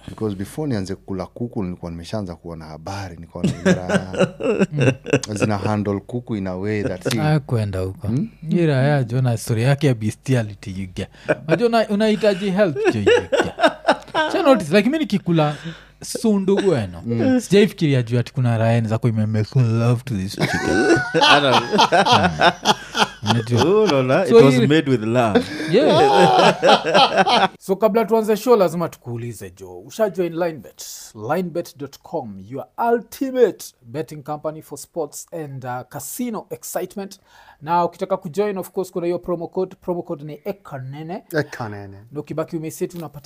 because before nianze kula kuku nilikuwa nimeshaanza kuona habari nikaona ile raya zina handle kuku in a way that si, Ah, kwenda huko iraya jo na story yake ya bestiality yuga najua una- unahitaji help jo yuga Sha notice, like mi nikikula sundu gweno sijaifikiria juu ati kuna raya zako imemake love to this chicken Unajua? Oh, no, no. So it was hii- made with love Yeah. so kabla tuanze show lazima tukuulize jo ushajoin linebet linebet.com your ultimate betting company for sports and uh, casino excitement na ukitaka kujoin of course kuna hiyo promo code promo code ni ekanene ekanene na ukibaki umeseti unapata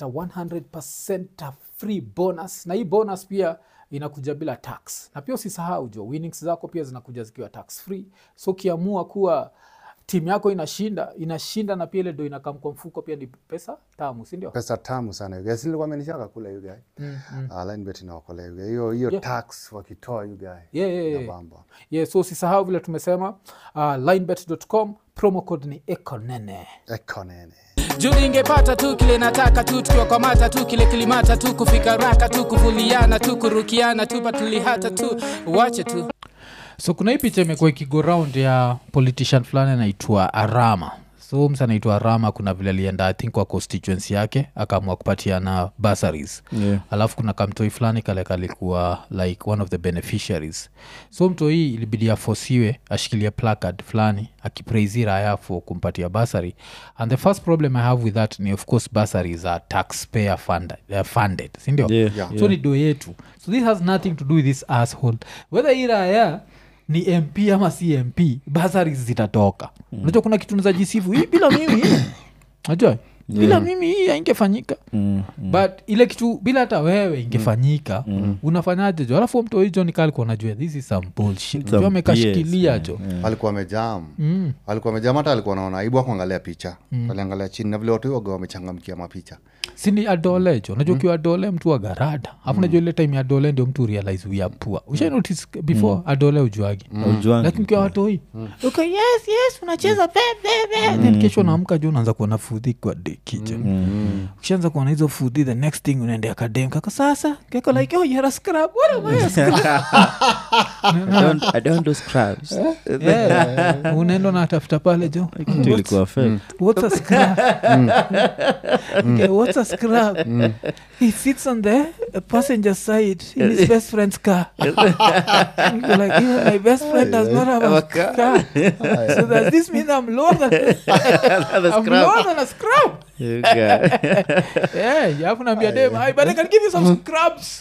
100 free bonus na hii bonus pia inakuja bila tax na pia usisahau jo winnings zako pia zinakuja zikiwa tax free so ukiamua kuwa timu yako inashinda inashinda na pia ile ndo inakam kwa mfuko pia ni pesa tamu sindio pesa tamu sana yugae silikuwa amenishaka kula yugae mm, mm. uh, linebet inaokolea yugae hiyo hiyo Yeah. tax wakitoa yugae yeah, yeah, yeah. nabamba yeah, so usisahau vile tumesema uh, linebet.com promo code ni ekonene ekanene juu ingepata tu kile nataka tu tukiwakwamata tu kile kilimata tu kufika raka tu kuvuliana tu kurukiana tu patulihata tu wache tu so kuna hii picha imekuwa ikigo round ya politician fulani anaitwa arama so msa anaitwa arama kuna vile alienda i think kwa constituency yake akaamua kupatiana bursaries Yeah. alafu kuna kamtoi fulani kale kalikuwa like one of the beneficiaries so mtoi ilibidi afosiwe ashikilie placard fulani akipraisi raya for kumpatia basary and the first problem i have with that ni of course basaries are taxpayer funded, uh, funded sindio Yeah, Yeah. so ni do yetu so this has nothing to do with this asshole whether hii raya ni mp ama si mp basaries zitatoka unajua kuna kitu nazajisifu hii bila mimi najua bila mimi hii haingefanyika Mm, but ile kitu bila hata wewe ingefanyika unafanyaje jo alafu mtu hijo nikalikuwa najua this is some bullshit Some jo amekashikilia BS, jo alikuwa amejam Mm. alikuwa amejam hata alikuwa naona aibu akuangalia picha aliangalia chini na vile watu waga wamechangamkia mapicha sini adole jo najua ukiwa adole mtu wa garada afu najua ile time ya adole ndio mtu realize we are poor ushai notice before adole ujuagi Haujuangi. lakini ukiwa watoi uko yes yes unacheza bebebe then kesho naamka juu unaanza kuona fudhi kwa deki jo ukishaanza kuona hizo fudhi the next thing unaendea kadem kako sasa keko like oh you're a scrub what am I a scrub I don't- I don't do scrubs. yeah. unaenda natafuta pale jo Kitu ilikuwa fake. what's a scrub okay, what's a scrub he sits on the passenger side in his best friend's car You're like yeah, my best friend does not have a car so does this mean i'm lower than i'm lower than a scrub You guy. yeah you have naambia dem "Hi, but i can give you some scrubs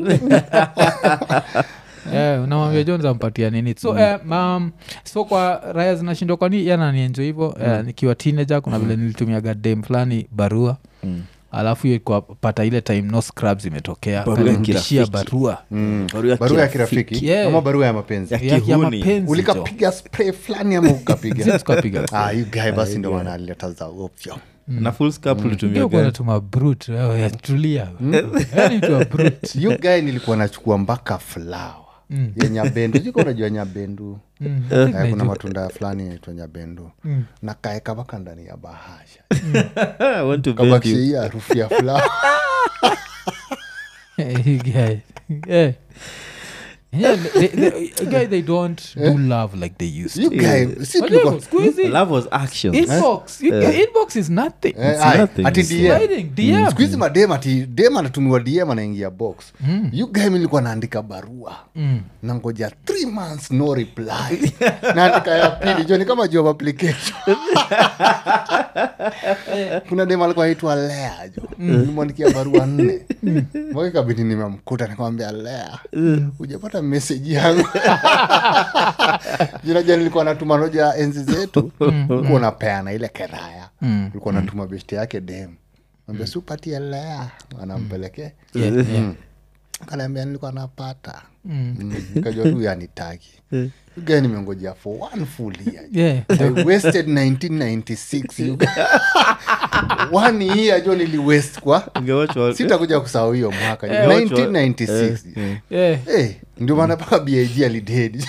Yeah, unamwambia jones ampatia nini so eh, um, so kwa raya zinashindwa kwani yananienjo hivo eh, nikiwa teenager kuna vile nilitumiaga dem fulani barua Mm. alafu hiyo kwa pata ile time no scrubs imetokea Barua ya kanirudishia kirafiki. barua Barua ya barua ya kirafiki. kirafiki Yeah. ama barua ya mapenzi Ya ya, ya kihuni. mapenzi jo. ulikapiga spray fulani ama ukapiga Sisi tukapiga Ah, you guy basi ndo maana alileta za ovyo na full scalp ulitumia Hiyo gani? kuna tuma brut wewe, tulia yani tu a brute. you guy nilikuwa nachukua mpaka flower ya nyabendu jiko unajua nyabendu Mm, Eh, I think kuna najua. matunda fulani naitwa nyabendu na kaeka mpaka ndani ya bahasha I want to bend kabakisha you. hii harufu ya flower Eh, you guys. Eh. Yeah, they, they, guy, they don't do love like they used you to. guy si But tulikuwa yeah, siku hizi, Love was action. inbox you- your inbox is nothing Eh, It's ai, nothing. ati It's DM. Sliding, DM. siku hizi madem ati dem anatumiwa dm anaingia box you guy mi nilikuwa naandika barua nangoja three months no reply naandika ya pili jo ni kama job application kuna dem alikuwa aitwa lea jo nimwandikia barua nne mpaka kabidi nimemkuta nikamwambia lea hujapata meseji yangu jinaja nilikuwa natuma noja enzi zetu ulikuwa unapeana ile keraya ulikuwa natuma besti yake dem ambia si upatie lea anampelekee Yeah, yeah. kanaambia nilikuwa napata Mm, nikajua tu yanitaki ugae nimengojea for one full year Yeah. I wasted 1996 you guys. one year jo nili waste kwa Ungewatch all- sitakuja kusahau hiyo mwaka Eh, watch all- 1996 eh, Yeah. Eh, ndio maana mpaka big alidedi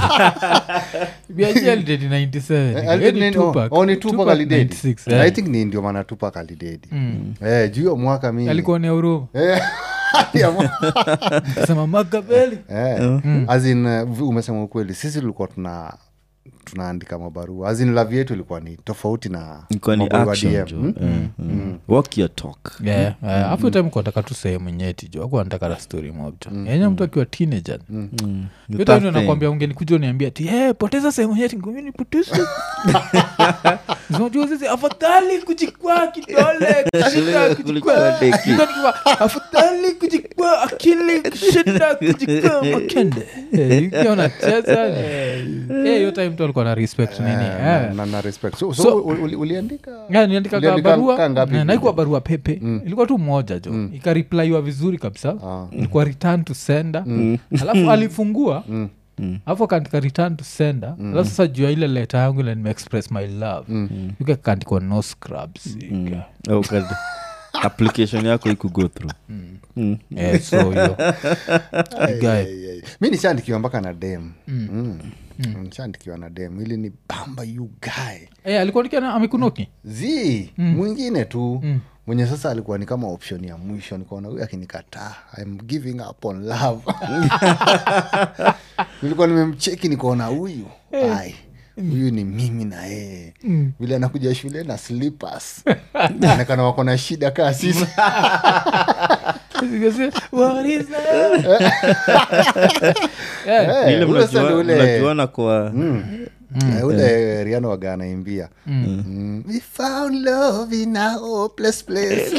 BIG alided in 97. Eh, ni Tupac. Tupac tupak alidedi 96, eh. i think ni ndio maana tupak alidedi Eh, juu hiyo mwaka mi alikuwa ni huruma Eh, sema makabeli Eh, as in, uh, v- umesema ukweli sisi tulikuwa tuna tunaandika mabarua azin lavi yetu ilikuwa ni tofauti na Ilikuwa ni mabarua action, DM. jo. Hmm? Eh, mm. walk your talk Yeah, yeah. afu time kuataka tu sehemu nyeti jo aku anataka na story mobjo yenye mtu akiwa teenager The yote tough ndio thing. nakwambia ungenikuja uniambia ti hey, poteza sehemu nyeti ngumi nipoteze unajua sisi afadhali kujikwaa kidole kushinda kujikwaa Kuliko deki. Nilikuwa nikiwa, afadhali kujikwaa akili kushinda kujikwaa makende Eh, ukiwa unacheza Eh, hiyo time tu alikuwa na respect nini Eh, eh. na- na- na respect so, so, So- uli- uliandika Yeah, niandika ka Uliandika barua kaa ngapi? na- naikuwa barua pepe ilikuwa tu moja jo ikariplaiwa vizuri kabisa ilikuwa return to sender alafu alifungua alafu akaandika return to sender alafu sasa juu ya ile leta yangu ile nimeexpress my love yuka kaandikwa no scrubs Oh, God. application yako ikugo through Mm. Eh, so hiyo guy Ay, ay. mi nishaandikiwa mpaka na dem Mm. nishaandikiwa na dem ili ni bamba you guy Eh, alikuwa nikia amekunoki z mwingine tu mwenye sasa alikuwa ni kama option ya mwisho nikaona huyu akinikataa im giving up on love nilikuwa nimemcheki nikaona huyu ai huyu ni mimi na yeye vile anakuja shule na slippers onekana wako na shida kaa sisi What is that? Eh, Eh, ile ule sasa mnajua- ndio ule- mnajuana kwa Eh, ule riano waga anaimbia Mm. we found love in a hopeless place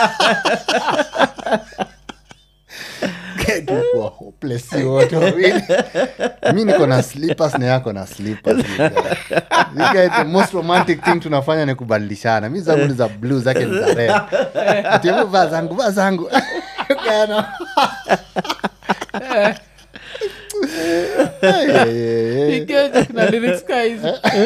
Tulikuwa hopeless si wote wawili mi niko na slippers na yako na slippers You guys, the most romantic thing tunafanya ni kubadilishana mi zangu ni za blue zake ni za red Ati, hebu vaa zangu vaa zangu Kana. Hey, hey, hey, hey. Ikeja kuna lyrics ka hizi.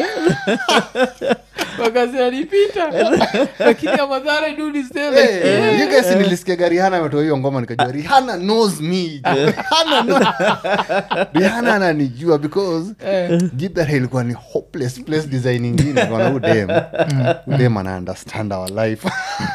wakasi alipita lakini amadhara Hey, you guys nilisikiaga rihana ametoa hiyo ngoma nikajua rihana knows me rihana, know- rihana ananijua because gibera ilikuwa ni hopeless place design ingine kona udem udem ana understand our life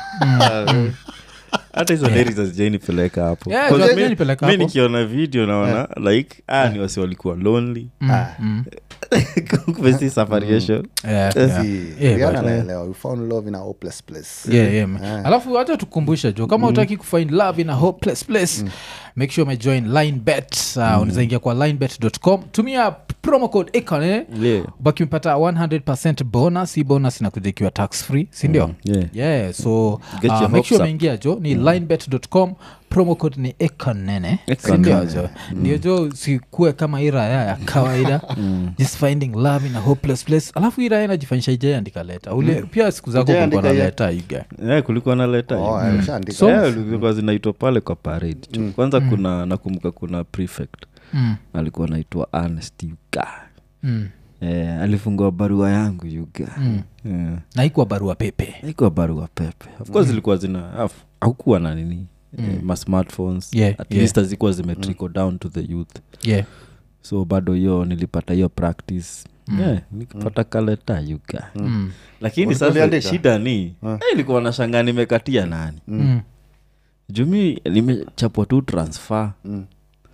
hata hizo lyrics hazijainipeleka hapo Yeah, Cause hazijainipeleka mi hapo. nikiona video naona like ah, ni wasi walikuwa lonely Ah, kumbe si safariation see, Rihanna anaelewa we found love in a hopeless place Yeah, yeah, man. alafu hata tukumbushe jo kama utaki kufind love in a hopeless place make sure umejoin linebet uh, unaweza ingia kwa linebet.com tumia promo code icon eh? Yeah. baki umepata 100 bonus hii bonus inakuja ikiwa tax free sindio yeah. yeah so Get uh, your make hopes sure up. umeingia jo ni linebet.com promo code ni ekonene Econ sindio nene. jo ndio jo sikue kama hii raya ya kawaida just finding love in a hopeless place alafu hii raya inajifanyisha ijaiandika leta ule pia siku zako Haijaandika kulikuwa na ye- leta iga Yeah, kulikuwa na leta Oh, hiyo. ameshaandika. So- Yeah, zilikuwa zinaitwa pale kwa parade tu. kwanza kuna nakumbuka kuna prefect Mm. alikuwa naitwa Ernest Yuga Mm. eh, alifungua barua yangu Yuga yeah. na ikuwa barua pepe ikuwa barua pepe of course zilikuwa zina af- haukuwa na nini eh, ma smartphones Yeah, at yeah. least hazikuwa zimetrickle down to the youth yeah. so bado hiyo nilipata hiyo practice yeah, nikipata kaleta yuga mm. lakini Ulikuwa sasa uliandika? shida ni eh, ilikuwa na shanga nimekatia nani Mm. jumi nimechapwa tu transfer Mm.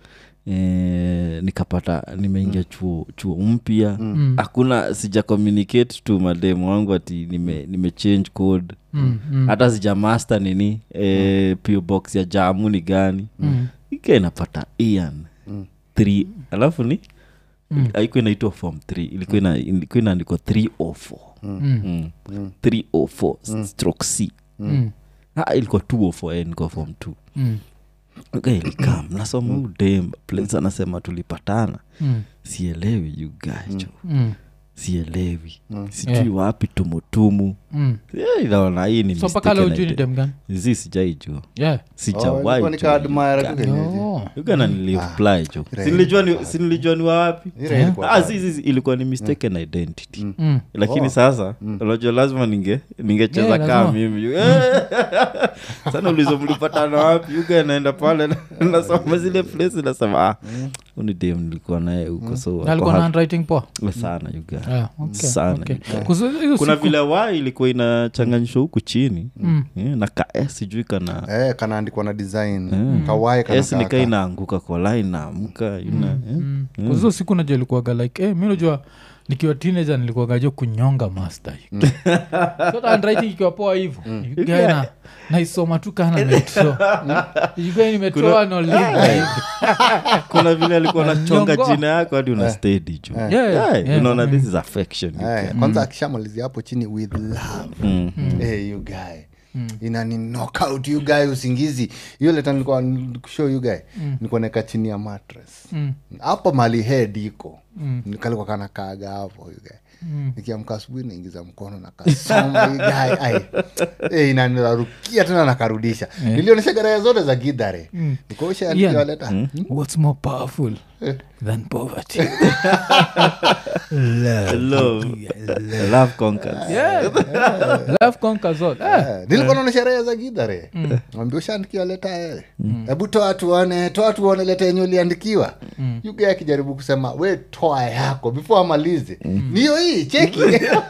Eh, nikapata nimeingia chuo chuo mpya Mm. hakuna sija communicate to mademu wangu ati nime, nime change code Mm. Mm. hata sija master nini eh, PO box ya jamu ni gani Mm. ika inapata ian th alafu ni Mm. haikuwa inaitwa form th ilikuwa ina- ilikuwa inaandikwa 304 Mm. Mm. 304 stroke c Mm. Ah, ilikuwa 204 eh, nilikuwa form 2 Mm. ilikam nasoma udem place anasema tulipatana Mm. sielewi you guys jo Mm. sielewi sijui Yeah. wapi tumutumu Mm. Eh, inaona hii ni so mpaka leo mistaken ujui ni idea. dem gani zi sijaijua yeah. Oh, sijawahi ilikuwa jua. nikaadmire tu kenyeji. oh. ugana nilireply jo Ira- sinilijua ni, sinilijua ni wapi Ira ilikuwa ah, bad. si, si, si, ilikuwa ni mistaken identity mm. lakini Oh. sasa unajua lazima ninge ningecheza Yeah, kaa lazima. mimi sana ulizo mlipatana wapi uga naenda pale na- nasoma zile place nasema ah, unidem nilikuwa naye huko so Na wako alikuwa na happy. handwriting poa sana you guy. Ah, okay, Sana, okay. you guy. 'Cause hiyo kuna siku- vile wa ilikuwa inachanganyishwa huku chini Mm. Eh, na ka s sijui kana eh, kanaandikwa na design kawae s nikaa kana inaanguka kwa line naamka ina eh. Mm. 'Cause hizo siku najua ilikuwaga like eh, mi najua nikiwa teenager nilikuwaga jo kunyonga master so handwriting ikiwa poa hivo na naisoma tu kana metro iga nimetoa nolinga hivi kuna vile alikuwa nachonga Nyongo. jina yako hadi una stedi juu Yeah, Yeah, yeah. unaona this is affection you Eh, guy. kwanza akishamalizia hapo chini with love Mm. Eh, you guy inani knockout you guy usingizi hiyo leta nilikuwa show you guy nilikuwa naeka chini ya mattress Mm. hapo mali head iko kalikuwa kana kaga hapo you guy nikiamka asubuhi naingiza mkono na kasoma you guy ai eh, inanirarukia tena nakarudisha nilionyesha garaya zote za gidhare nikaosha Ian. nikiwaleta what's more powerful than poverty Love. Love conquers. yeah. love conquers all eh. Eh, nilikuwa naona sherehe za gidhare ambia ushaandikiwa leta eh. hebu toa tuone toa tuone leta yenye uliandikiwa yuga akijaribu kusema we toa yako before amalize niyo hii cheki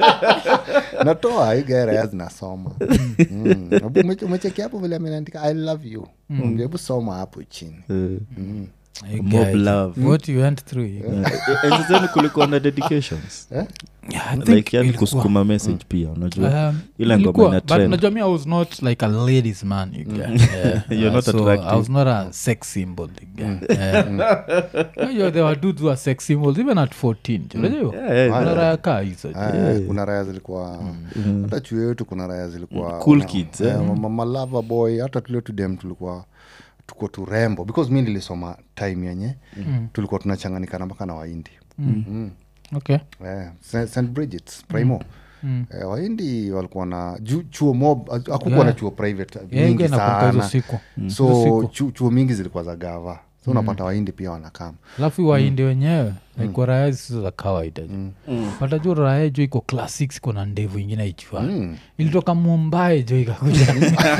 natoa yuga raya zinasoma Mm. Hebu umeche- umecheki hapo vile ameandika i love you hebu soma hapo chini Eh, You Mob guys, love. what you went through you guys. eh, enzi zenu kulikuwa na dedications Yeah, I think like yani ilikuwa- kusukuma message pia unajua Um, ile ngoma ilikuwa, ina but trend. unajua mi i was not like a ladies man you get. Yeah. You're Uh, not so attractive. i was not a sex symbol you get. Yeah. Unajua there were dudes who are sex symbols even at 14 unajua Yeah, yeah, Kuna raya kaa hizo Eh, kuna raya zilikuwa hata chuo yetu kuna raya zilikuwa Cool wana- kids, eh, eh. ma- ma- malava boy hata tulio tudem tulikuwa tuko turembo because mi nilisoma time yenye tulikuwa tunachanganikana mpaka na waindi mm. okay eh, St- st bridgets primo Eh, waindi walikuwa na ju, chuo mob hakukuwa Yeah. na chuo private Yeah, mingi ingia nakumbuka hizo sana siku Hizo so siku. chu, chuo mingi zilikuwa za gava so unapata waindi pia wanakama alafu waindi wenyewe like raya zisizo za kawaida ju pataju raya jo iko class 6 kuna ndevu ingine ichua ilitoka mumbai jo ikakuja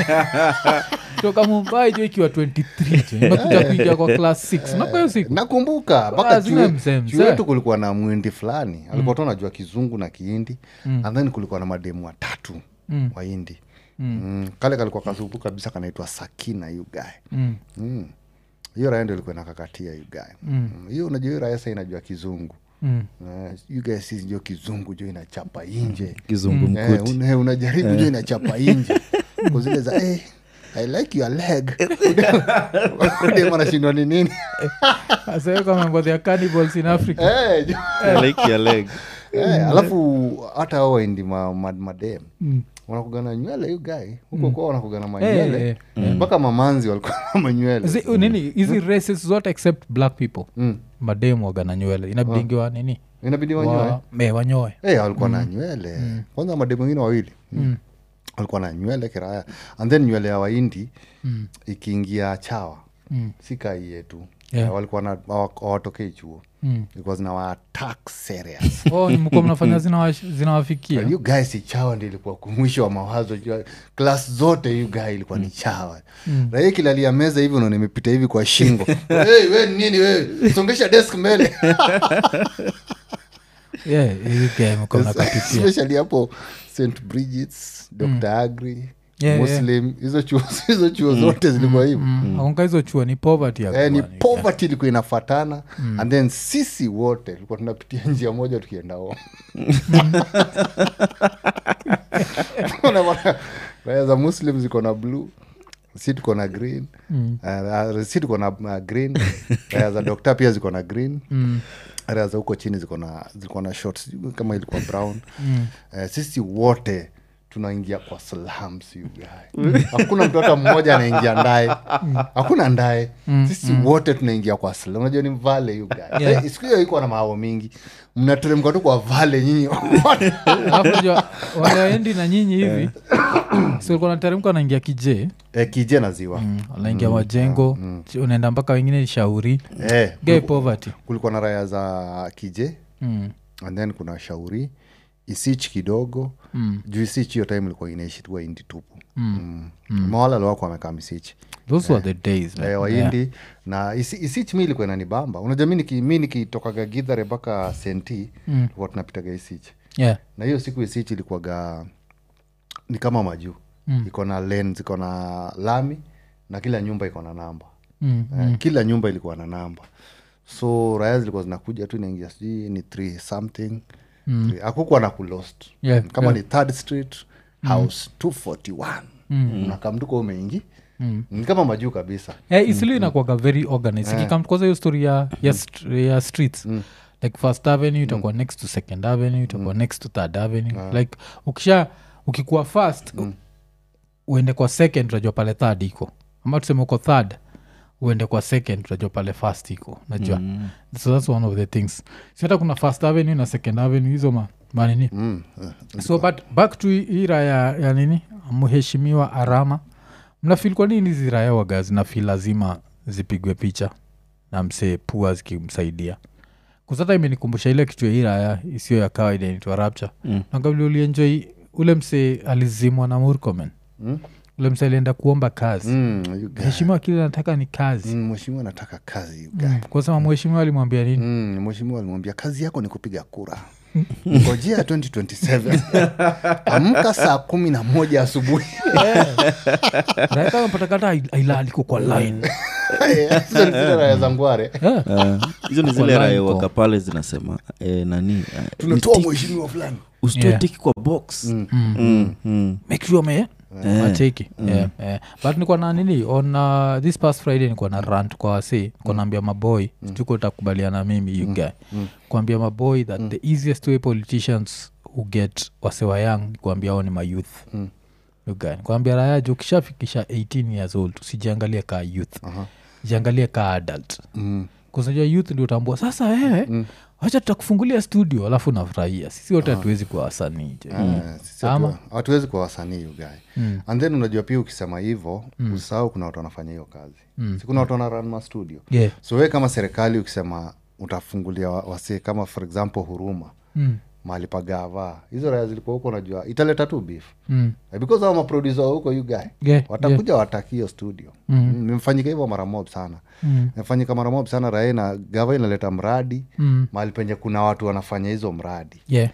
toka mumbai jo ikiwa 23 jo imekuja kuingia kwa class 6 nakuwa hiyo siku nakumbuka Ah, mpaka zile mzee, chuo mzee. yetu kulikuwa na mwindi fulani alikuwa tu anajua kizungu na kiindi and then kulikuwa na mademu watatu Mm. waindi mm. kale kalikuwa kasupu kabisa kanaitwa sakina yugae Mm. Mm. hiyo raya ndo ilikuwa nakakatia yugae Mm. hiyo unajua hiyo raya sa inajua kizungu Mm. Uh, yugae si jo kizungu jo inachapa inje kizungu Eh, mkuti una- unajaribu jo inachapa inje Kwa zile za eh, i like your leg dem anashindwa ni nini Sasa hiyo kama mambo ya cannibals in africa Eh, jo- I like your leg Eh, alafu hata ao waindi ma, ma, madem wanakugana nywele hiyo gai huko kwa wanakugana manywele eh, mpaka mamanzi walikuwa na manywele Zi- nini hizi races zote except black people Mm. mademu wagana nywele inabidingiwa nini inabidi wanyoe Wa- me wanyoe Eh, walikuwa na nywele kwanza mademu wengine wawili walikuwa na nywele kiraya and then nywele ya waindi ikiingia chawa si kai yetu Yeah. Eh, walikuwa na hawa- hawatokei chuo Mm. ilikuwa zinawa attack serious oh, ni mko mnafanya zinawash- zinawafikia you guy si chawa ndi ilikuwa kumwisho wa mawazo Jua- klas zote you guy ilikuwa ni chawa mm. raia kilalia meza hivi unaona imepita hivi kwa shingo hey, we ni nini we songesha desk mbele Yeah, hii game mko mnakapitia especially hapo st bridgets dr agri Yeah, muslim hizo chuo hizo chuo zote zilikuwa hivo akunga hizo chuo ni poverty ya Eh, ni kuwa ni- poverty ilikuwa inafatana and then sisi wote tulikuwa tunapitia njia moja tukienda home. Unaona, raya za muslim ziko na blue si tuko na green uh, uh, si tuko na uh, green raya za dokta pia ziko na green raya za huko chini ziko na ziko na short sijui kama ilikuwa brown uh, sisi wote tunaingia kwa slums you guy. hakuna mtu hata mmoja anaingia ndae hakuna ndae sisi wote tunaingia kwa slum unajua ni vale you guy. Yeah. Eh, siku hiyo iko na maao mingi mnateremka tu kwa vale nyinyi alafu jua wale waendi na nyinyi hivi silikuwa nateremka naingia kijee eh, kije na ziwa wanaingia majengo unaenda mpaka wengine shauri eh, gay poverty kulikuwa na raya za kije mm. and then kuna shauri isich kidogo mm. juu isich hiyo time ilikuwa inaishi tu waindi tupu mm. mm. mawala aliwako wamekaa misich those were the days man. eh, waindi na isi, isich mi ilikuwa inanibamba unajua mi niki- mi nikitokaga gidhare mpaka senti mm. tunapitaga isich yeah. na hiyo siku isich ilikuwaga ni kama majuu mm. iko na lens iko na lami na kila nyumba iko na namba Mm, eh, kila nyumba ilikuwa na namba so raya zilikuwa zinakuja tu inaingia sijui ni three something mm. akukuwa na kulost Yeah, kama ni third street house 241 mm. unakamduka umeingi mm. ni kama majuu kabisa yeah, isilu inakuaga very organized ikikam kwanza hiyo story ya, ya, st- ya streets like first avenue itakuwa next to second avenue itakuwa next to third avenue like ukisha ukikuwa first uende kwa second utajua pale third iko ama tuseme uko third uende kwa second utajua pale first iko najua mm. so that's one of the things si hata kuna first avenue na second avenue hizo ma, manini mm. so but back to hii raya ya nini mheshimiwa arama mnafil kwa nini hizi raya waga zinafil lazima zipigwe picha na msee pua zikimsaidia kusata imenikumbusha ile kitu ya hii raya isiyo ya kawaida inaitwa rapture mm. nagavili ulienjoi ule msee alizimwa na murkomen Mm. ule msee alienda kuomba kazi Mm, you guy. mheshimiwa kile anataka ni kazi Mm, mheshimiwa anataka kazi you guy. mm. kwa sema mheshimiwa alimwambia nini Mm, mheshimiwa alimwambia kazi yako ni kupiga kura ngojea 2027 amka saa kumi na moja asubuhi raikapatakata ailaliko kwa line Hizo ni zile raya za ngware yeah. Eh, hizo ni zile Kwa raia line waka pale zinasema eh, nani eh, tunatoa usti- mheshimiwa fulani usitoe Yeah. tiki kwa box Mm, mm. make sure me macheki yeah, yeah. but nikuwa na nini on uh, this past friday nikuwa na rant kwa wasi nikuwa naambia maboy mm. sijuko utakubaliana mimi you guy kuambia maboy that the easiest way politicians who get wasewa young ni kuambia ao ni mayouth Mm. You guy. kuambia raya ju ukishafikisha 18 years old usijiangalie kaa youth Aha. jiangalie kaa adult Mm. kusanjua youth ndio utambua sasa wewe Mm. wacha tutakufungulia studio alafu nafurahia sisi wote hatuwezi kuwa wasanii je Eh, sisi Ama? hatu- hatuwezi kuwa wasanii ugae Mm. and then unajua pia ukisema hivo usahau kuna watu wanafanya hiyo kazi si kuna watu wanaran mastudio yeah. so we kama serikali ukisema utafungulia wa- wasee kama for example huruma mm. mahali pagava hizo raya zilikuwa huko unajua italeta tu beef Mm. Eh, because au maprodusa wa huko you guy Yeah, watakuja wataki hiyo studio Mm. nimefanyika hivyo mara mob sana Mm. imefanyika mara mob sana raia na gava inaleta mradi Mm. mahali penye kuna watu wanafanya hizo mradi yeah.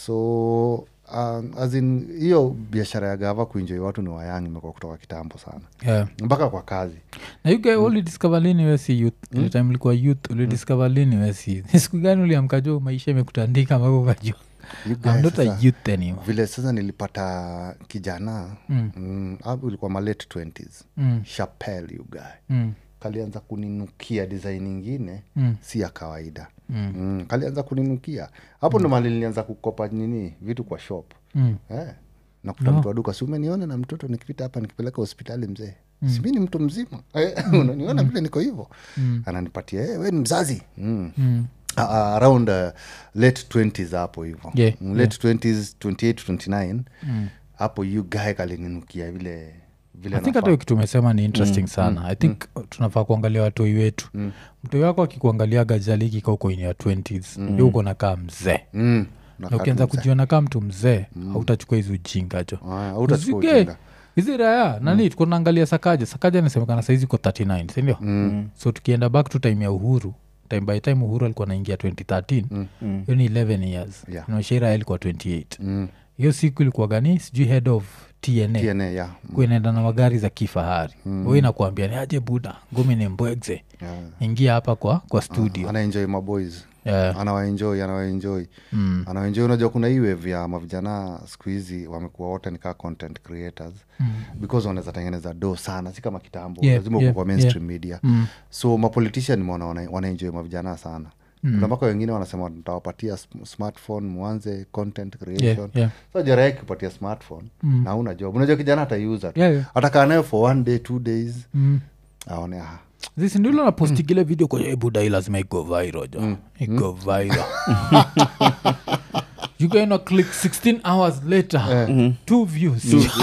so um, as in hiyo biashara ya gava kuinjoi watu ni wayang imekuwa kutoka kitambo sana yeah. mpaka kwa kazi na you guy ulidiscover lini wesi youth ile time ulikuwa youth ulidiscover lini wesi Ni siku gani uliamka juu maisha imekutandika mpaka ukajua You guys I'm not a sasa- youth anymore vile sasa nilipata kijana Mm. mm, hapo ilikuwa ma late 20s Mm. chapel you guy Mm. kalianza kuninukia design ingine Mm. si ya kawaida Mm. mm, kalianza kuninukia hapo ndo mali nilianza kukopa nini vitu kwa shop Mm. eh. nakuta mtu wa duka si umeniona na mtoto nikipita hapa nikipeleka hospitali mzee mm. simi ni mtu mzima Eh, unaniona vile niko hivo Mm. ananipatia hey, we ni mzazi mm. Mm. uh, around uh, late 20s hapo hivo Yeah, Mm, late 20s 28 to 29 hapo yu gae kalininukia vile vile i think nafaa. hata hiyo kitu umesema ni interesting sana i think tunafaa kuangalia watoi wetu mtoi wako akikuangaliaga jaliki uko in your 20s mm. uko nakaa mzee mm. na nakaa ukianza tu mzee. kujiona kaa mtu mzee hautachukua hizi ujinga jo Ah, hautachukua Usige. ujinga. hizi raya nani tuko naangalia sakaja sakaja nasemekana saizi ko 39 sindio Mm. so tukienda back to time ya uhuru time by time uhuru alikuwa naingia 2013 hiyo ni 11 years Yeah. naishaira ilikuwa 28 Mm. hiyo siku ilikuwa gani sijui head of tna TNA, yeah. kuwa inaenda na magari za kifahari mm. hu inakuambia ni aje buda ngumi ni mbwegze Yeah. ingia hapa kwa kwa studio anaenjoy maboys yeah. anawaenjoy anawaenjoy mm. anawaenjoy unajua kuna hii wave ya mavijana siku hizi wamekuwa wote nikaa content creators Mm. because wanaweza tengeneza do sana si kama kitambo Yeah, lazima yeah, uko kwa mainstream media Mm. so mapolitician nimeona wana- wanaenjoy mavijana sana kuna mpaka wengine wanasema ntawapatia sm- smartphone mwanze content creation Yeah, yeah. so jarae kupatia smartphone Mm. na una job unajua kijana ataiuza tu Yeah, yeah. atakaa nayo for one day two days Mm. aone ah, zisindilo napostigile video kwenye "Eh, buda hii lazima igo viral jo igo viral you gonna click 16 hours later two views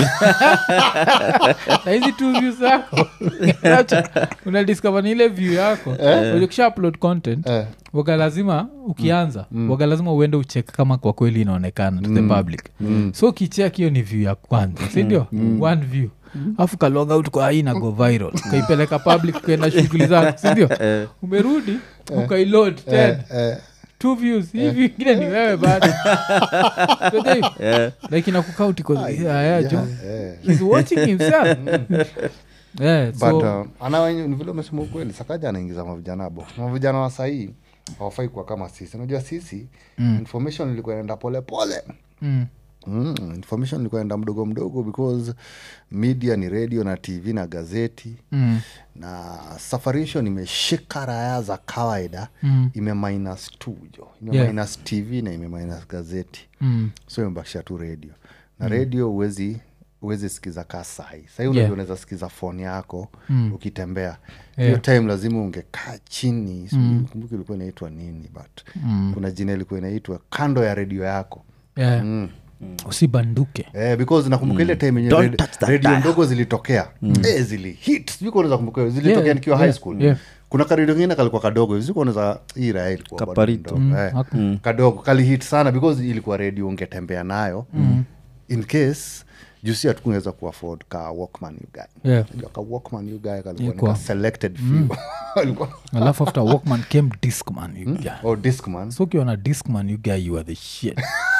na hizi two views zako unadiscover ni ile view yako ukisha upload content Eh. waga lazima ukianza waga lazima uende uchek kama kwa kweli inaonekana to the public so ukichek hiyo ni view ya kwanza sindio one view afu kalog out kwa hii na go viral ukaipeleka public ukaenda shughuli zako sindio umerudi ukailod ten Eh, two views hivi ingine ni wewe bado So they- Yeah. like inakukauti jo eh. he's watching himself yeah, but so, uh, ana ni vile umesema ukweli sakaja anaingiza mavijana bo mavijana wa sahii hawafai kuwa kama sisi unajua sisi mm. information ilikuwa inaenda pole pole mm, Mm, information ilikuwa inaenda mdogo mdogo because media ni radio na tv na gazeti mm, na safarisho imeshika raya za kawaida Mm. ime minus t jo ime Yeah. minus tv na ime minus gazeti mm, so imebakisha tu radio na radio huwezi huwezi sikiza kaa sahi sahii Yeah. unajua unaweza sikiza foni yako ukitembea hiyo Yeah. time lazima ungekaa chini mm. kumbuki ilikuwa inaitwa nini but kuna jina ilikuwa inaitwa kando ya redio yako yeah. usibanduke Eh, because nakumbuka ile time yenye Don't red- touch that redio dial. ndogo zilitokea eh, zili hit sijui kama unaweza kumbuka hiyo. zilitokea Yeah, nikiwa yeah, high school yeah. kuna karedio kingine kalikuwa kadogo sijui kama unaweza hii raha ilikuwa bado Kaparito. ndogo, eh. haku- kadogo kalihit sana because ilikuwa redio ungetembea nayo in case jusi hatukungeweza kuafford ka walkman you guy Yeah. Unajua ka walkman you guy kalikuwa ni Ilikuwa. ka selected few Alikuwa- alafu after walkman came discman you guy. oh discman so ukiwa na discman you guy you are the shit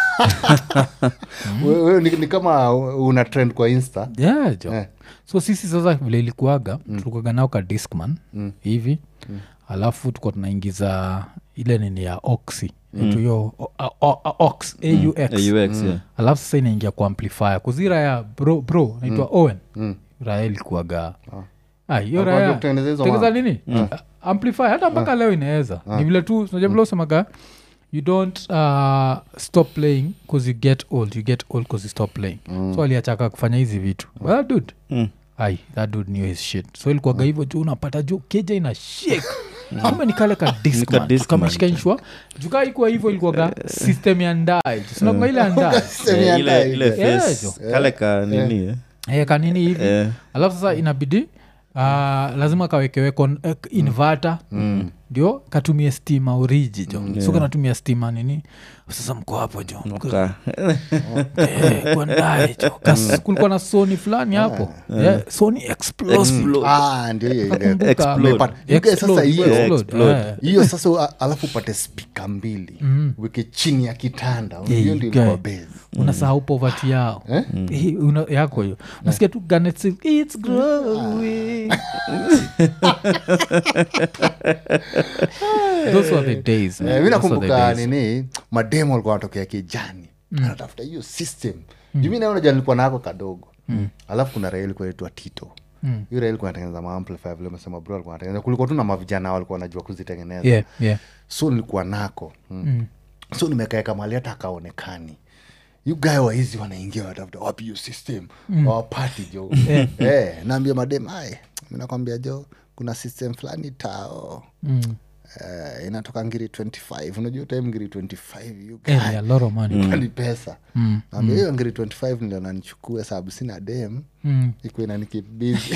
wewe wewe ni, ni kama una trend kwa insta yeah, jo Eh. so sisi sasa vile ilikuaga mm. tulikuaga nao ka discman hivi alafu tukuwa tunaingiza ile nini ya oxy mm. hiyo o- o- o- ox aux AUX, yeah. alafu sasa inaingia kwa amplifier kuzira ya bro, bro naitwa owen raya ilikuaga Ah, hiyo Alikuwa raya ndio kutengeneza hizo tengeza ma- nini Ah, amplifier hata mpaka leo inaweza ni vile tu unajua vile usemaga you don't uh, stop playing bcause you get old you get old bcause you stop playing so aliachaka kufanya hizi vitu But that dude Mm. ai that dude knew his shit so ilikuwaga hivyo juu unapata juu keja ina shake ama nikale ka Discman, diskamashikaishwa jukaa ikuwa hivyo ilikuwaga system ya ndae sinakunga ile ya ndae Semi Eh, ya ile ndai. ile Yeah, face, jo. kale ka nini eh? Eh, kanini hivi Eh. alafu sasa inabidi uh, lazima kawekewe kon- eh, inverter ndio katumie stima oriji jo so kanatumia stima nini sasa mko hapo jo Ka- Eh, kwa ndae jo Kas- kulikuwa na soni fulani hapo yeah, soni explode. Explode. Ah, ndio hiyo ile. Nakumbuka. Explode. Umepata- you guys sasa Explode, hiyo explode, eh. hiyo sasa a- alafu upate spika mbili weke chini ya kitanda hiyo Yeah, ndio guy. ilikuwa base unasahau povati yao Hii, una- yako hiyo unasikia tu Garnet Sing, it's growing those were the days man. Eh, mi Those were the nakumbuka days. nini mademo alikuwa anatokea kijani anatafuta hiyo system juu mi naona nilikuwa nako kadogo alafu kuna raia ilikuwa itwa tito hiyo raia ilikuwa natengeneza maamplifier vile umesema bro alikuwa anatengeneza kulikuwa tu na mavijana walikuwa wanajua kuzitengeneza yeah, yeah. so nilikuwa nako mm. so nimekaeka mali hata akaonekani you guy waizi wanaingia watafuta wapi hiyo system mm. wapati jo eh, naambia madem ay minakwambia jo kuna system fulani tao Mm. Eh, inatoka ngiri 25 unajua time ngiri 25 you Eh, guy yeah, lot of money. ni pesa naambia hiyo ngiri 25 ndio nanichukue sababu sina dem Mm. iko inanikibizi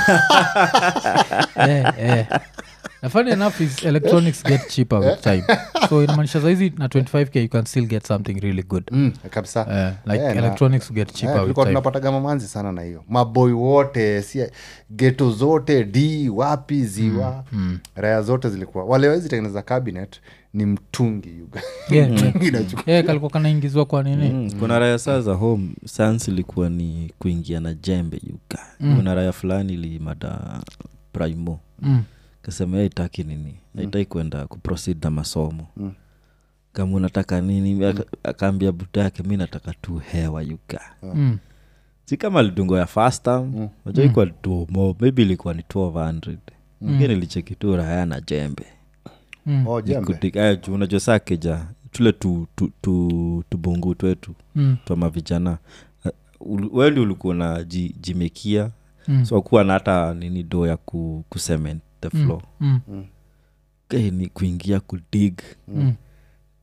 Eh, eh. Na funny enough is electronics get cheaper with time so inamaanisha saizi na 25k you can still get something really good mm, kabisa Eh, like Eh, na- electronics get Eh, cheaper with tulikuwa time tunapataga mamanzi sana na hiyo maboi wote si geto zote d wapi ziwa raya zote zilikuwa wale wezi tengeneza cabinet ni mtungi yuga Yeah, yeah. mtungi nachukua yeah, kalikuwa kanaingizwa kwa nini Mm, kuna raya saa za home sans ilikuwa ni kuingia na jembe yuka kuna raya fulani ilimada primo Mm. kasema aitaki nini aitaki kwenda kuproceed na masomo kama unataka nini Aka- akaambia buta yake mi nataka tu hewa yuka Mm. si kama lidungo ya fasta mm. najua ikuwa tumo maybe ilikuwa ni 1200 ingine ilicheki tu raya na jembe Mm. oh, jembe Kutik- eh, juu unajua saa keja tule tu, tu, tu, tubungu twetu Mm. twa mavijana Eh, ul- wendi ulikuwa na ji, jimekia Mm. so akuwa na hata nini do ya ku, kucement the floor Mm. Eh, ni kuingia kudig Mm.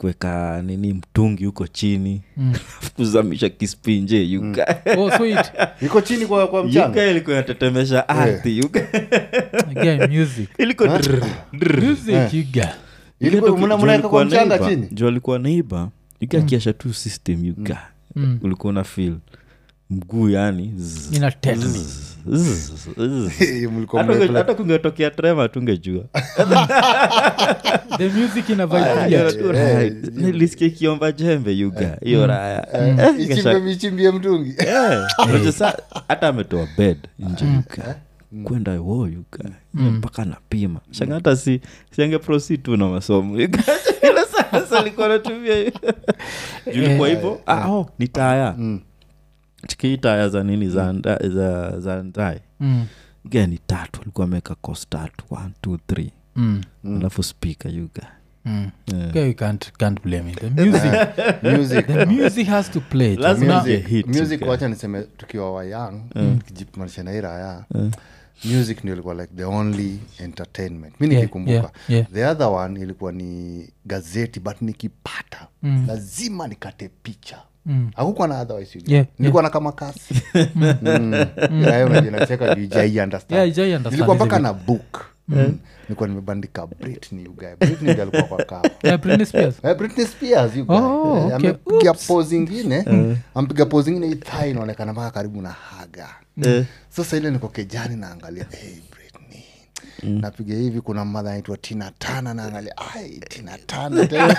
kuweka nini mtungi huko chini Mm. kuzamisha kispinje yuka oh, so it, iko chini kwa, kwa yuka mchanga ilikuwa inatetemesha ardhi yuka again, music ilikuwa drr, drr. music you got. Ilikuwa- Juu mna- alikuwa mnaweka kwa mchanga neighbor- chini juu alikuwa neiba yuka akiasha tu system yuka Mm. ulikuwa una feel mguu yani zzz, Ina tetany. zzz, zzz, zzz. Mlikuwa Hata mnaplay- unge- hata kungetokea trema tungejua the music ina vibe Ah, weird. yeah. Right. nilisikia ikiomba jembe yuga hiyo raya Eh, Eh, ichimbe ikasha- michimbie mtungi Eh, unajua sa- hata ametoa bed nje yuka kwenda wo yuka mpaka napima shanga hata si siange proceed tu na masomo yuka ila sasa alikuwa anatumia hiyo. Juu ilikuwa hivyo ah, oh, ni taya chikii taya za nini za nda- za za ndae Mm. ga ni tatu alikuwa ameweka cos tatu one two three Mm. alafu speaker yuga Mm. Yeah. Okay, you can't, can't blame it. The music, music the music has to play. Lazima Una- ingie music, hit, music okay. wacha niseme tukiwa wa young kijimanisha na hii raya music ndio ilikuwa like the only entertainment mi Yeah, nikikumbuka yeah, yeah. the other one ilikuwa ni gazeti but nikipata lazima nikate picha Mm. hakukuwa na otherwise you Yeah, nilikuwa na kama kasi unajinacheka juu jai understand Yeah, hujai understand nilikuwa mpaka hizi na book Mm. nilikuwa nimebandika britney you guy britney ndio alikuwa kwa kawa Yeah, Britney Spears. Eh, Britney Spears, you guy. Oh, Eh, okay. amepiga pose ingine ampiga pose ingine hii thigh inaonekana mpaka karibu na haga sasa ile niko kejani naangalia hey, Britney napiga hivi kuna mmadha anaitwa tina tana naangalia ai tina tana tena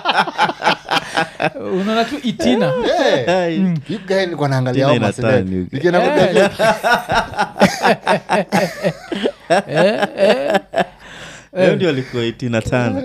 unaona tu itina Eh, you guy nilikuwa naangalia Tina hao ina maseleb. turn, you guy. Nikienda kuangalia- hiyo ndio alikuwa itina tano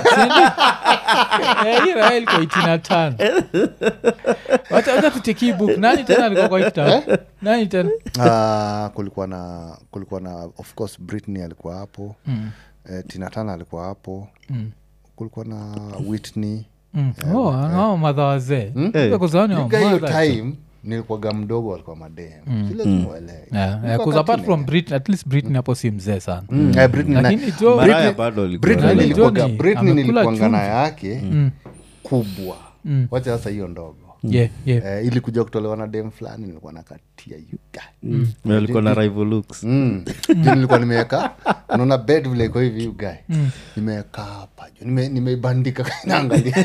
Eh, hii raha ilikuwa itina tano wacha wacha tucheki book nani tena alikuwa kwa hii kitabu nani tena Ah, kulikuwa na kulikuwa na of course britney alikuwa hapo eh, tina tana alikuwa hapo kulikuwa na whitney Mm. Oh, hao madha wazee Eh. kuzani Nika hiyo time nilikuwaga mdogo alikuwa madem vile tumuelewe Nilikuwa apart kati from nene. Brit, at least britney hapo si mzee sana Mm, eh, Britney na- lakini jo maraya Britney- bado alikuwa Britney Nani nilikuwaga- Johnny, Britney amekula nilikuanga na chumvi. yake kubwa Mm. wacha sasa hiyo ndogo yeah, yeah. eh, ilikuja kutolewa na dem fulani nilikuwa nakatia yuga Na alikuwa na rival looks Mm. Juu nilikuwa nimeweka unaona bed vile iko hivi ugae nimeweka hapa juu nime- nimeibandika naangalia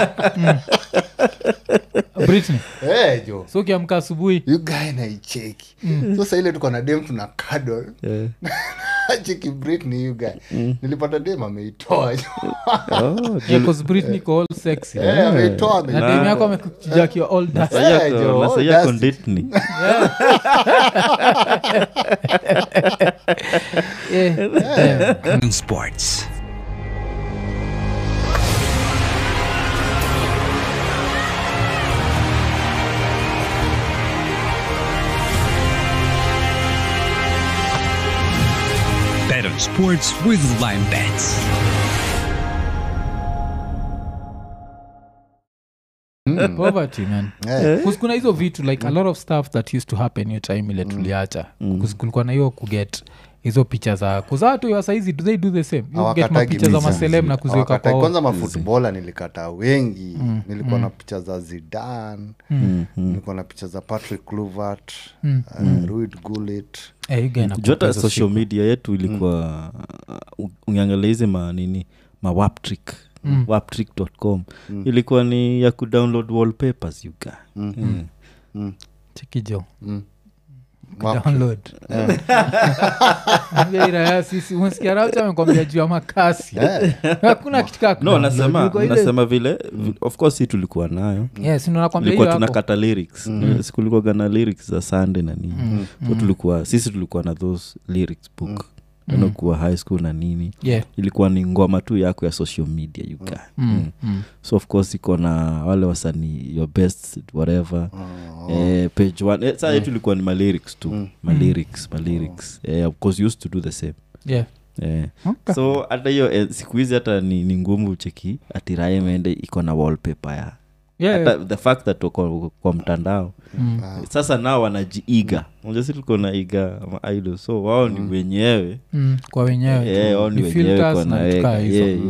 Britney. Eh, jo so ukiamka asubuhi ugae naicheki sasa ile tuko na dem tuna kado Eh. cheki britney ugae nilipata dem ameitoa jo Oh, yeah, 'cause Britney iko all sexy Eh, ameitoa na ame- demu yako amekujakiwa all dust. Eh, jo, na sahi that's- ako Disney. Yeah. Yeah. Sports. Bet on sports with Lime Bets. poverty man Eh. 'Cause kuna hizo vitu like a lot of stuff that used to happen hiyo time ile tuliacha mm. kulikuwa na hiyo kuget hizo picha za kuzaa tu ya saizi do they do the same You get Hawakatagi mapicha za misa. maselem na kuziweka Hawakatai. kwa kwanza mafutbola nilikata wengi nilikuwa na picha za zidan nilikuwa na picha za patrick cluvert uh, ruid gulit eh, you get na Juu hata kuweka hizo social shit. media media yetu ilikuwa uh, ungiangalia hizi manini mawaptrick Mm. waptrick.com ilikuwa ni ya kudownload wallpapers yuka mm. chikijo Wap- download Ambia iraya sisi unasikia raucha amekwambia juu ya makasi hakuna kitu kaa no kudownload. nasema Ilikuwa ile- nasema vile vi- of course hii tulikuwa nayo Yes, ndio nakwambia tulikuwa hiyo hapo. tunakata lyrics mm. sikulikuwaga na lyrics za sunday na nini so tulikuwa sisi tulikuwa na those lyrics book mm. kuwa high school na nini Yeah. ilikuwa ni ngoma tu yako ya social media yuka mm. Mm. so of course iko na wale wasanii your best whatever eh, page one eh, saa yetu ilikuwa ni malyrics tu malyrics malyrics eh, of course you used to do the same Yeah. eh. Okay. so hata hiyo eh, siku hizi hata ni, ni ngumu cheki atirae mende iko na wallpaper ya Yeah, hata the fact that wako kwa mtandao Mm. sasa nao wanajiiga unajua si tulikuwa naiga idol so wao ni wenyewe Mm, kwa wenyewe Eh, tu. wao ni Ni wenyewe filters kwa na vitu naweka. kaa hizo. Yeah, yeah, yeah.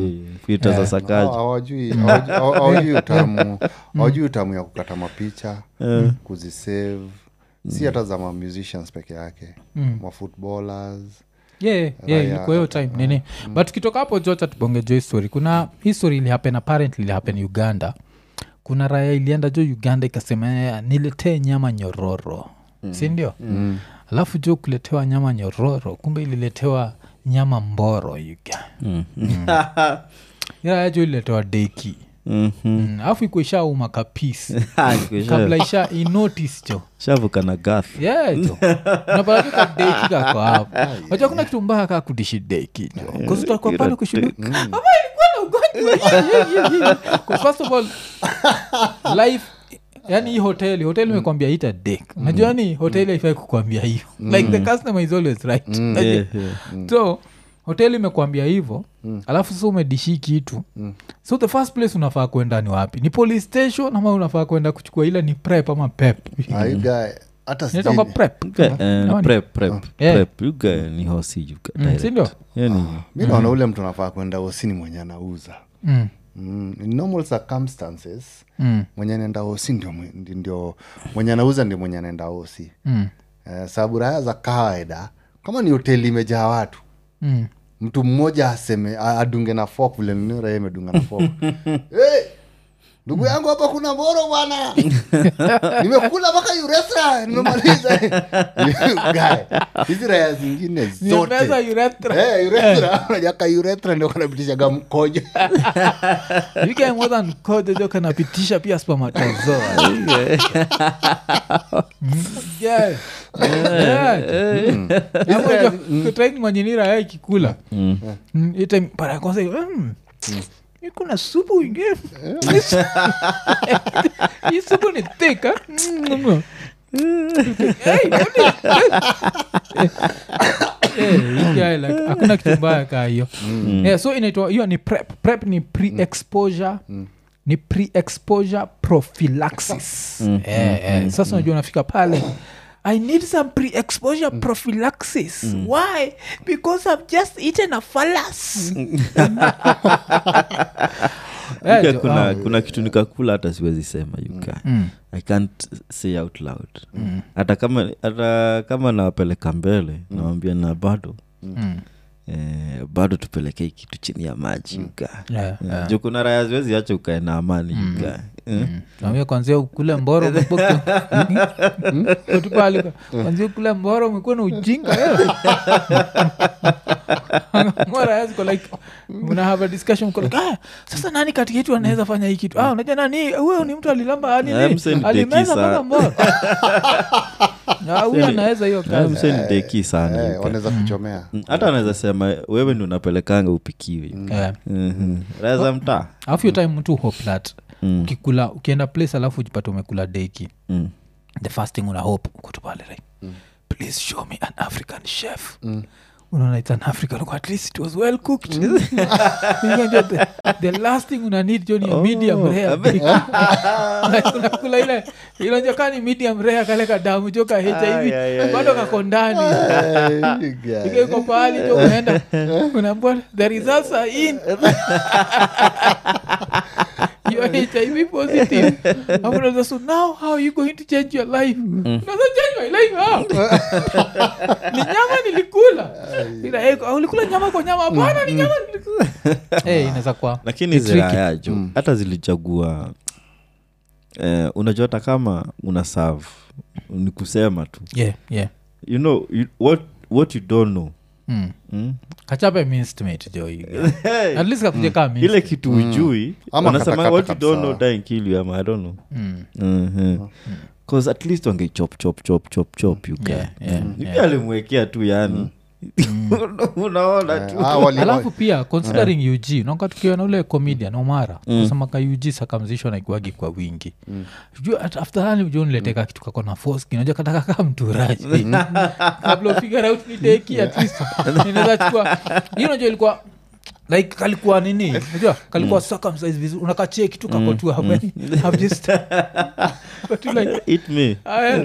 fita za sakaji hawajui hawajui- hawajui utamu hawajui utamu ya kukata mapicha kuzisave si hata za ma musicians peke yake ma footballers yeah, yeah, Raya ilikuwa hiyo time nini but tukitoka hapo jocha tubonge jo history kuna history ilihappen apparently ilihappen uganda kuna raya ilienda jo uganda ikasema "Eh, niletee nyama nyororo mm. sindio mm. alafu jo kuletewa nyama nyororo kumbe ililetewa nyama mboro uga Mm. iraya jo ililetewa deki Mhm. Mm, alafu ikuwa ishauma kapisi Ah, niko kabla sha- isha inotice jo shavuka na gath yejo napatatuka deki kako hapo wacha kuna kitu mbaya kaa kudishi deki jo kusutakuwa pale kushudu ama ilikuwa na ugonjwa 'Cause first of all life yani hii hoteli hoteli imekwambia ita dek unajua ni hoteli haifai kukwambia hiyo like the customer is always right Unajua? Yeah, yeah. so hoteli imekwambia hivo alafu sasa umedishi kitu so the first place unafaa kwenda ni wapi ni police station ama unafaa kwenda kuchukua ile ni prep ama pep aiga hata inaitangwa sijui- prep Okay, eh, Naona. prep, prep, Yeah. prep. You guy ni hosi you guy Mm, direct. sindio? Yani, mi naona ule mtu anafaa kwenda osini mwenye anauza Mm, mm, in normal circumstances mm, mwenye anaenda osi ndio, mwe- ndi- ndio mwenye anauza ndio mwenye anaenda osi mm, eh, sababu raya za kawaida kama ni hoteli imejaa watu mm. mtu mmoja aseme a- adunge na fok vile nini raya imedunga na fok hey, ndugu yangu hapa kuna mboro bwana nimekula mpaka uresra nimemaliza Guy, hizi raya zingine Nimeza zote urethra. Eh, urethra unajaka urethra ndio kanapitishaga mkojo You get more than code, jo kanapitisha pia spermatozoa. Mm, yeah. Yeah. Hapo jo, kutrain mwenyenira ya ikikula Mm, hii time para ya kwanza mm, hii kuna supu ingine hii supu ni thick, ah. Mm. Hey, what is- Eh, hii guy like, hakuna kitu mbaya kaa hiyo yeah, so inaitwa hiyo ni prep prep ni pre-exposure ni pre-exposure prophylaxis Eh, eh, sasa unajua unafika pale I need some pre-exposure prophylaxis. Why? Because I've just eaten a phallus. Eh, Yuka jo, kuna, ah, kuna kitu nikakula hata siwezi sema yuka i can't say out loud hata kama hata kama nawapeleka mbele nawambia na bado mm. eh, bado tupelekee kitu chini ya maji yuka Yeah, yeah. juu kuna raya ziwezi acha ukae na amani yuka eh. Tuambie kwanzia ukule mboro utupali kwanzia ukule mboro umekuwa na ujinga moraaziko like mna have a discussion mko like, ah, sasa nani kati yetu anaweza fanya hii kitu ah, unajua nani huyo ni mtu alilamba ani Ah, mse ni alimeza deki mpaka sana. mboro Ah, huyo anaweza hiyo Ah, kazi mse ni deki sana Eh, yuka. wanaweza kuchomea Mm, hata anaweza sema wewe ndi unapelekanga upikiwe Eh. Mhm. raya za mtaa alafu hiyo time mtu hope that Mm. ukikula ukienda place alafu ujipata umekula deki Mm. the first thing una hope kutupale like please show me an african chef unaona it's an african look, at least it was well cooked Unajua the, the last thing una need jo ni a medium rare Like unakula ile ilonja kaa ni medium rare kale kadamu jo ka hiv bado kako ndani Eh, guy. Iko iko pahali jo unaenda unaambua the results are in you are hiv positive Alafu unauliza, so now how are you going to change your life Unaweza change my life how ni nyama nilikula Ila, eh, ulikula nyama kwa nyama hapana ni nyama nilikula Eh, inaweza kuwa lakini It's tricky. zirayajo hata zilichagua eh, unajua hata kama una serve ni kusema tu yeah yeah you know you, what, what you don't know mm. mm? kachape minstimate jo hii. at least kakuja kaa ile mince. kitu ujui Ama wanasema katakata what you don't know kabisa. die kill you ama i don't know Mm. Mhm. cause at least wange chop chop chop chop chop you Yeah, guy. yeah, Mm. Ni yeah. pia alimwekea tu yani unaona tu Ah, wali- alafu pia considering ug naoka tukiwa na ule comedian omara mm. kusemaka ug circumcision aikuagi kwa wingi mm. after hani ujo nileteka kitu kako na force kinaja kataka kaa mturaji kabla ufigure out ni deki at least inaweza chukua hiyo unajua ilikuwa like kalikuwa nini unajua kalikuwa circumcise vizuri unakachie kitu kako tu hapo yani, I've just but you like Eat me Aya.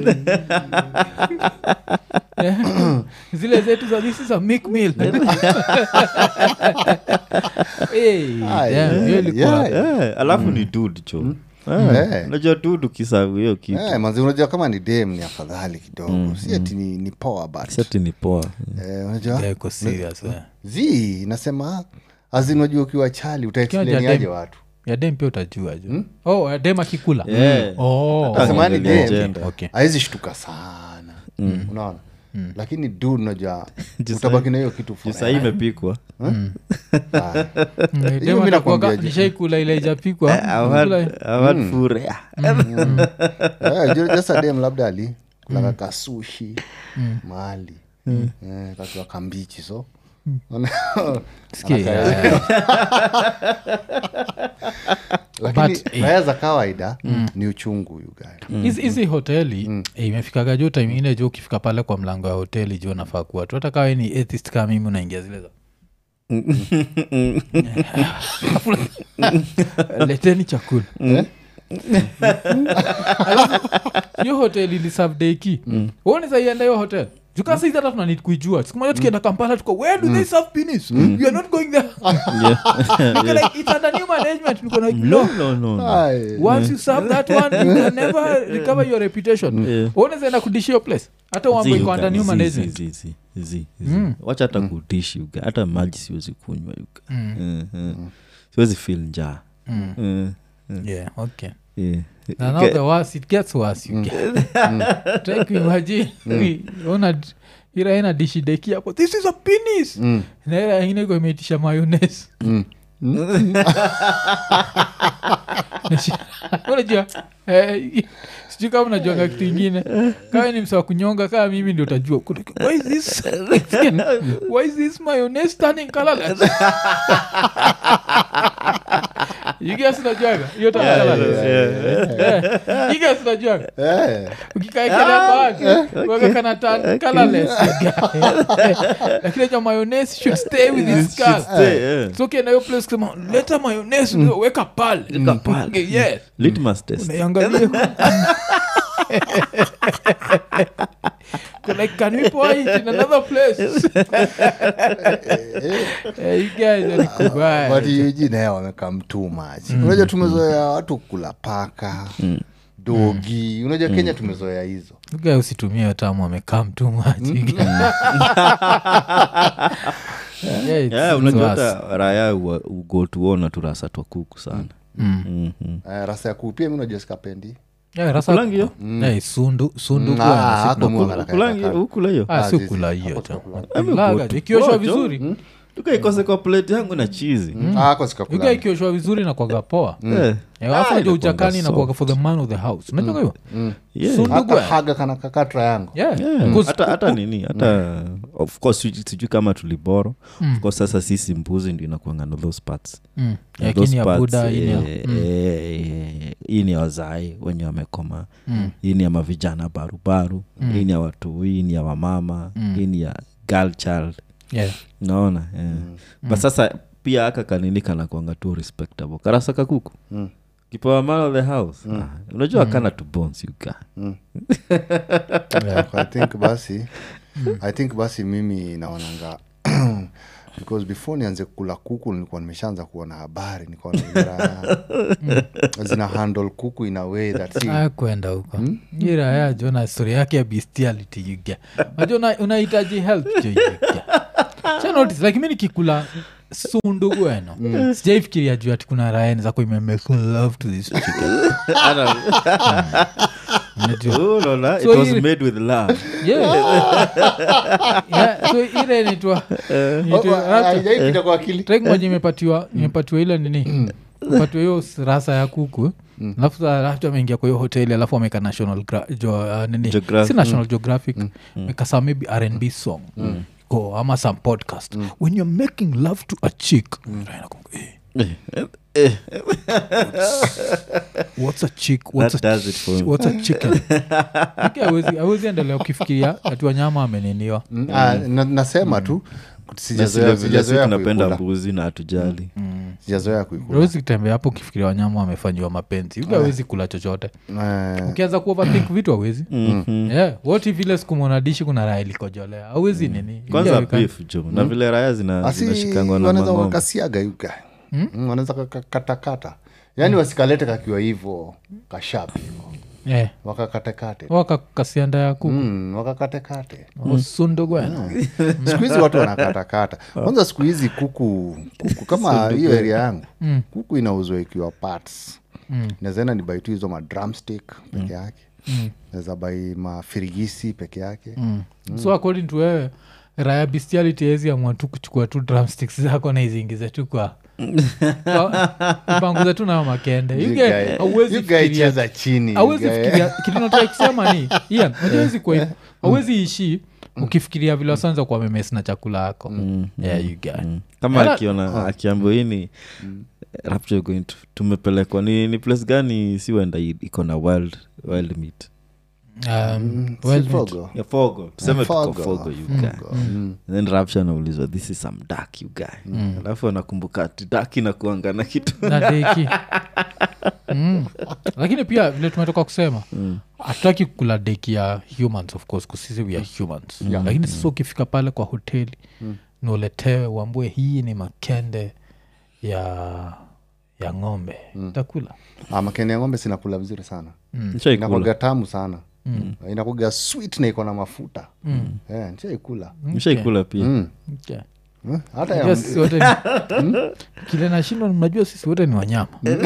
zile zetu za this is a milk meal Hey, Ah, damn, yeah, hiyo ilikuwa- yeah. Eh, alafu ni dud cho Eh. unajua dud ukisavu hiyo kitu Eh, manzi unajua kama ni dem ni afadhali kidogo si ati ni, ni poa but sati ni poa eh, unajua Yeah, iko serious, eh. zi nasema azin unajua ukiwa chali Ukiwa utaexpleniaje dem- watu ya dem pia utajua ju oh ya dem akikula Yeah. oh, Nasema ni Angalia dem agenda. okay. awezi shtuka sana unaona lakini du unajua utabaki na hiyo kitu juu sahii imepikwa Mm, Hiyo dem mi atakuwaga- nakwambia je. nishaikula ile ijapikwa furea jasa dem labda ali kulaka kasushi mali eh, kakiwa kambichi so Sikia, Anaka- yeah. lakini But, eh. raya za kawaida ni uchungu yugae hizi hizi hoteli eh, imefikaga juu time ingine juu ukifika pale kwa mlango ya hoteli juu nafaa kuwa tu hata kawe ni atheist kama mimi unaingia zile za Alafu- leteni chakula Alafu, hiyo hoteli ni savdeki uone saienda hiyo hotel jukasaizi hata tunanid kuijua siku moja tukienda kampala tuko where do they serve penis we are not going there Niko like, it's under new management Niko like, no no, no, no. once you serve that one you can never recover your reputation Yeah. unazaenda kudishi your place hata Zi, wambo iko under zi, new zi, management zi, zi, zi, zi. wacha hata kudishi uga hata maji siwezi kunywa uga Eh, eh. siwezi fil njaa Eh, yeah okay eh. na now the worse it gets worse you get try kuimagine ona ira ina dishi deki hapo this is a penis na ira ingine iko imeitisha mayonnaise unajua eh, sijui kama unajuanga kitu ingine kawe ni msa kunyonga kaa mimi ndio utajua Kuna- why is this why is this mayonnaise turning colorless you guys unajuaga hiyo turn colorless Eh, you guys unajuaga ukikaekelea bag weka kana turn colorless lakini cha mayonnaise should stay with its color Stay, eh. so ukienda hiyo place kusema leta mayonnaise mm. weka pale Okay, yes Litmus test. unaiangalia like can we pour it in another place Eh, you guys are kubaya. but yuji naye wamekam too much unajua tumezoea watu kula paka dogi unajua kenya tumezoea hizo You guys usitumie hiyo tamu amekam too much You guys- Yeah, it's- Yeah, it's unajua worse. hata raya ua- ugo tuona turasa twa kuku sana Mhm. Eh, rasa ya kupia mi unajua sikapendi Yeah, rasa- Kulangi hiyo? Yeah, sundu sundu Mm, bwana, ah, si hapo tunakula. mwana- Kulangi- ukula hiyo Ah, Ah, si zizi. kula hiyo Hapo tu. tunakula. Kulaga, Go- ikioshwa go- vizuri tukaikose kwa plate yangu na chizi Ah, hako sikakula. iga ikioshwa vizuri na kwaga poa Eh, Eh, alafu Ah, najua inakuanga ujakani na soft. kwaga for the man of the house unajua hiyo yeah. Sundu hata bwana. haga kana kakatra yangu Yeah. Yeah. Because- hata hata nini hata of course sijui sijui kama tuliboro of course sasa sisi mbuzi ndio inakuanga na those parts Mm. Na Yeah, those kini ya parts, buda hii ni ya- eh, eh, eh, hii ni ya wazai wenye wamekoma hii ni ya mavijana barubaru hii ni ya watu hii ni ya wamama hii ni ya girl child Yeah. naona yeah. but sasa pia aka kanini kanakwanga tu respectable karasa kakuku Mm. kipawa man of the house ah, unajua kana tu bones you got. i think basi i think basi mimi naonanga because before nianze kula kuku nilikuwa nimeshaanza kuona habari nikaona vile raya zina handle kuku in a way that si Ah, kwenda huko iraya jo na story yake ya bestiality yuga najua una- unahitaji help jo yuga Cha notice, like mi nikikula sundu gweno sijaifikiria juu ati kuna raeni zako imemake love to this chicken Unajua? Oh, Lola, it So was hii- made with love Yeah. Yeah, so ile nitwa Oh, ah, haijaipita kwa akili trek moja imepatiwa imepatiwa ile nini patiwa hiyo s- rasa ya kuku alafu sa- alafu ameingia kwa hiyo hoteli alafu ameka national gra- jo, uh, nini Geographic. si national geographic meka some maybe rnb song go ama some podcast when you're making love to a chick Raina kumbuka, eh, what's a chick what's That a does it for me. what's a chicken Okay, hawezi- hawezi endelea ukifikiria ati wanyama ameniniwa Mm, ah, na- nasema tu Na sijazoea vile vile si sijazoea tunapenda kuikula mbuzi na hatujali sijazoea kuikula awezi kutembea hapo ukifikiria wanyama wamefanyiwa mapenzi uga awezi kula chochote Eh, ukianza kuoverthink vitu awezi yeah. what if ile siku mwanadishi kuna raha ilikojolea awezi nini kwanza Yeah, you can- beef jo na vile raya zina- asi zinashikangwa na wanaweza mang'ombe wakasiaga yuga Mm, wanaweza kakatakata yaani wasikalete kakiwa hivo kashapi hivo yeah. wakakatekate wakakasianda ya kuku mm, wakakatekate osundo gwena siku hizi watu wanakatakata kwanza siku hizi kuku kuku kama hiyo area yangu kuku inauzwa ikiwa parts Mm. nawezaenda ni bai tu hizo madrumstick peke yake naweza bai mafirigisi peke yake so according to wewe raya bestiality hezi amua tu kuchukua tu drumsticks zako na iziingize tu kwa panguza tu nayo makende You You guy- guy- hauwezi you guy fikiria- cheza chini you awezi guy. fikiria kilinotaka kusema ni ian awezi kwa hivyo awezi ishi ukifikiria vile wasanza kwa memes na chakula yako yeah, you guy. kama Ela- akiona akiambia hii ni rapture going to, tumepelekwa ni, ni place gani si wenda i- iko na wild wild meat Um, Si well, fogo. ya fogo tuseme tuko Fogo. fogo you guy Mm. then rapture anaulizwa this is some dark you guy alafu anakumbuka ati dark inakuanga na kitu na deki mm. lakini pia vile tumetoka kusema hatutaki kula deki ya humans of course kusisi we are humans lakini sasa ukifika pale kwa hoteli nuletewe uambue hii ni makende ya ya ng'ombe takula Ah, makende ya ng'ombe sinakula vizuri sana Nishaikula. inakuga tamu sana mm. inakuga sweet na iko na mafuta mm. yeah, nishaikula nishaikula pia mm. okay. Hmm? hata ya Unajua sisi wote ni- kile nashindwa mnajua sisi wote ni wanyama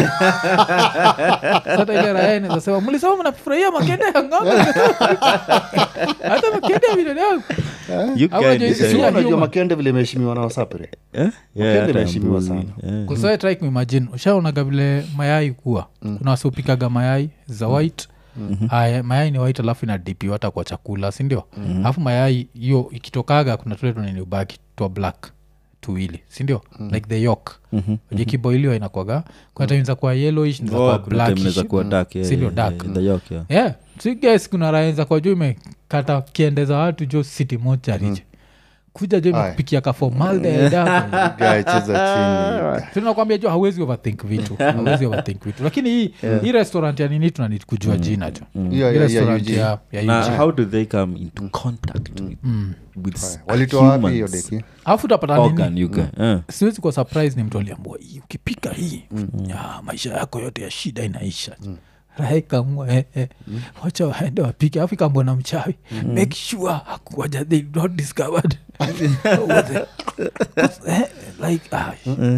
hata ile raya inazasema mlisema mnafurahia makende ya ng'ombe hata makende ya binadamu You Au guy unajua nisha- sisi Sio ya unajua human. makende vile imeheshimiwa na wasapre Eh? Yeah, Makende hata ya imeheshimiwa mbuzi. sana. Yeah. kusoe try kuimagine ushaonaga vile mayai kuwa kuna wasiopikaga mayai za white Aya, mayai ni white alafu inadipiwa hata kwa chakula sindio alafu mayai hiyo ikitokaga kuna tule tunini ubaki twa black tuwili sindio like the yok jikiboiliwa inakwaga kuna time za kwa yellowish za Oh, kwa kuna time inaweza blackish kuwa dark, yeah, Sindio, yeah, dark. yeah, the yolk, yeah. yeah so guys kuna raenza kwa juu imekata kiende za watu jo city moja rije kuja jo Aye. imekupikia kafomaldedapo Guy, cheza chini tunakwambia jo hawezi overthink vitu hawezi overthink vitu lakini hii hii restaurant ya nini tunanid kujua jina jo Hiyo- hii hiyo- hiyo restaurant Eugene. ya, ya na Eugene. how do they come into contact with, with s- walitoa wapi hiyo humans? deki alafu utapata Organ, nini you guy. Eh. siwezi kwa surprise ni mtu aliambua hii ukipika hii ya, maisha yako yote ya shida inaisha raha ikamua eh, eh. wacha waende wapike alafu ikambwa na mchawi make sure hakuwaja they not discovered What the- 'cause, eh, like ah,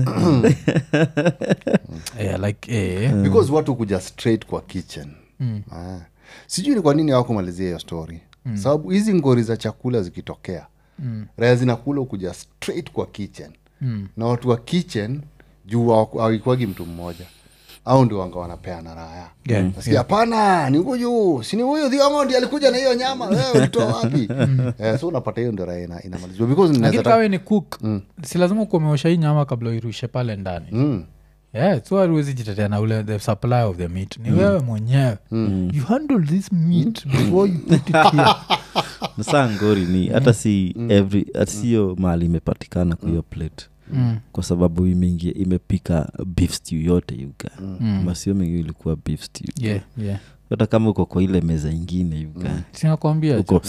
yeah, like eh, because watu kuja straight kwa kitchen ah. sijui ni kwa nini hawakumalizia hiyo story sababu hizi ngori za chakula zikitokea mm. raya zinakula kuja straight kwa kitchen mm. na watu wa kitchen juu hawaku- hawaikuwagi mtu mmoja au ndio wanga wanapeana raya Yeah, nasikia hapana ni huyu sini huyu dhiongondi alikuja na hiyo nyama wewe ulitoa wapi eh, so unapata hiyo ndio raya ina- inamalizwa because lakini ninaweza kawe ni cook si lazima kumeosha hii nyama kabla uirushe pale ndani Mm. yeah, so hatuwezi jitetea na ule the supply of the meat ni wewe mwenyewe you handle this meat before you put it here Na saa ngori ni hata si every hata siyo mahali imepatikana kwa hiyo plate kwa sababu imeingia imepika beef stew yote yuga masio mingi ilikuwa beef stew yeah, yeah. hata kama uko kwa ile meza ingine yuga sinakwambia uko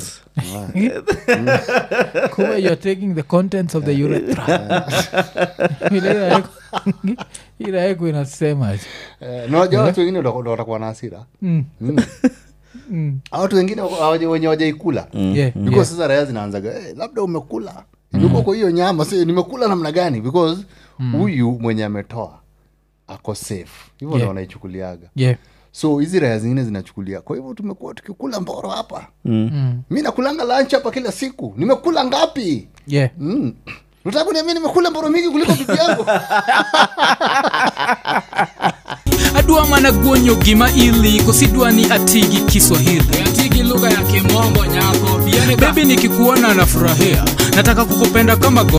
kuwa youare taking the contents of the urethra Ile iraeko- iraeko inasema Eh, na unajua watu wengine ndo- ndo watakuwa na hasira Mm, Mm. mm. Hao watu wengine hawaja- wenye wajaikula Yeah, because yeah. sasa raya zinaanzaga hey, labda umekula imekuwa kwa hiyo nyama si nimekula namna gani because huyu mwenye ametoa ako safe hivyo ndo Yeah. wanaichukuliaga Yeah. so hizi raya zingine zinachukulia kwa hivyo tumekuwa tukikula mboro hapa Mm. mi nakulanga lunch hapa kila siku nimekula ngapi Yeah. mm. nataka kuniambia nimekula mboro mingi kuliko bibi yangu adwa mana guonyo gima ili kosidwa ni atigi kiswahili atigi lugha ya kimombo nyako bebi nikikuona nafurahia nataka kukupenda kama go